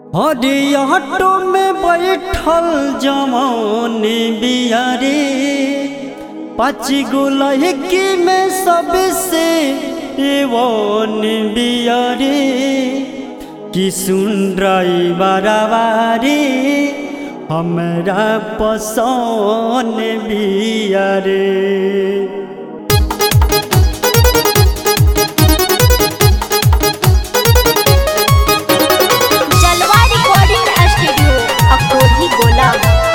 हरियाटो में बैठल जवान बिया रे पाँच गो लहकी में सबसे एवन बिया रे कि सुन रही बराबारी हमरा पसंद बिया रे जलवा रिकॉर्डिंग स्टूडियो अकोही गोला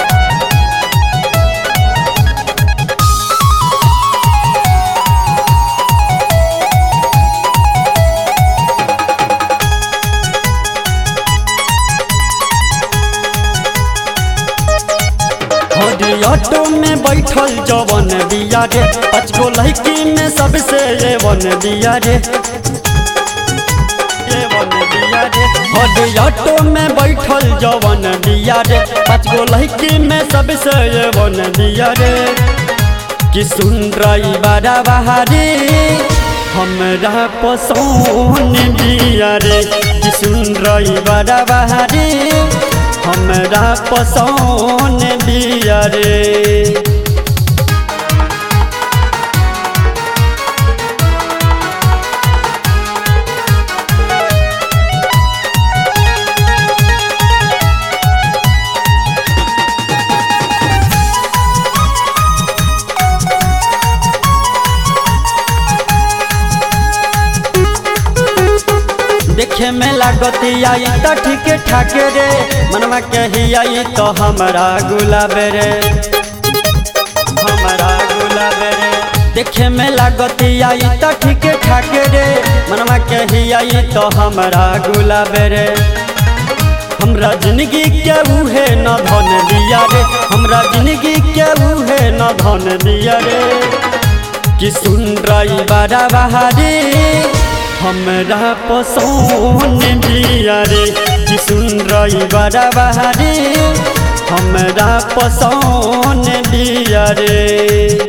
ऑटो में बैठल जवन बिया रे पाँच गो लड़की में सबसे ये वन बिया रे ये वन बिया रे ऑटो में बैठल जवन बिया रे पाँच गो लड़की में सबसे ये वन बिया रे कि सुन रही बड़ा बहारी हमरा पसंद बिया रे कि सुन रही बड़ा बहारी हमरा पसंद बिया रे देखे में लागती आई तो ठीक ठाक रे मनवा कही आई तो हमारा गुलाब रे हमारा गुलाब रे देखे में लागती आई तो ठीक ठाक रे मनवा कही आई तो हमारा गुलाब रे हमरा जिंदगी के उहे न धन दिया रे हमरा जिंदगी के उहे न धन दिया रे कि सुन रही बड़ा बहारी हमरा पसंद बिया रे कि सुन रही बड़ा बहारी हमरा पसंद बिया रे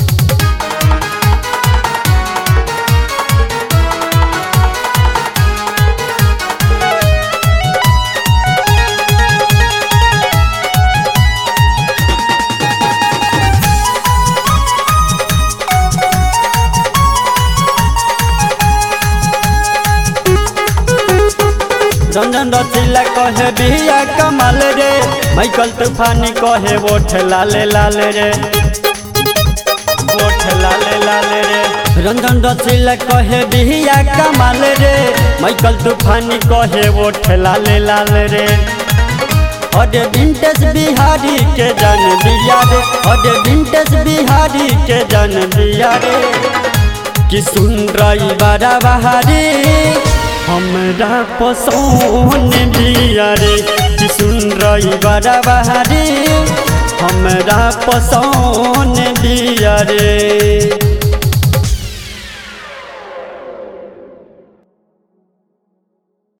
रंजन रचिला कहे बिया कमाल रे माइकल तूफानी कहे वोट लाले लाले रे वोट लाले लाले रे रंजन रचिला कहे बिया कमाल रे माइकल तूफानी कहे वोट लाले लाले रे अरे विंटेज बिहारी के जन दिया रे अरे विंटेज बिहारी के जन दिया रे कि सुन रही बड़ा बहारी हमरा पसंद बिया रे कि सुन रही बड़ा बहारी हमरा पसंद बिया रे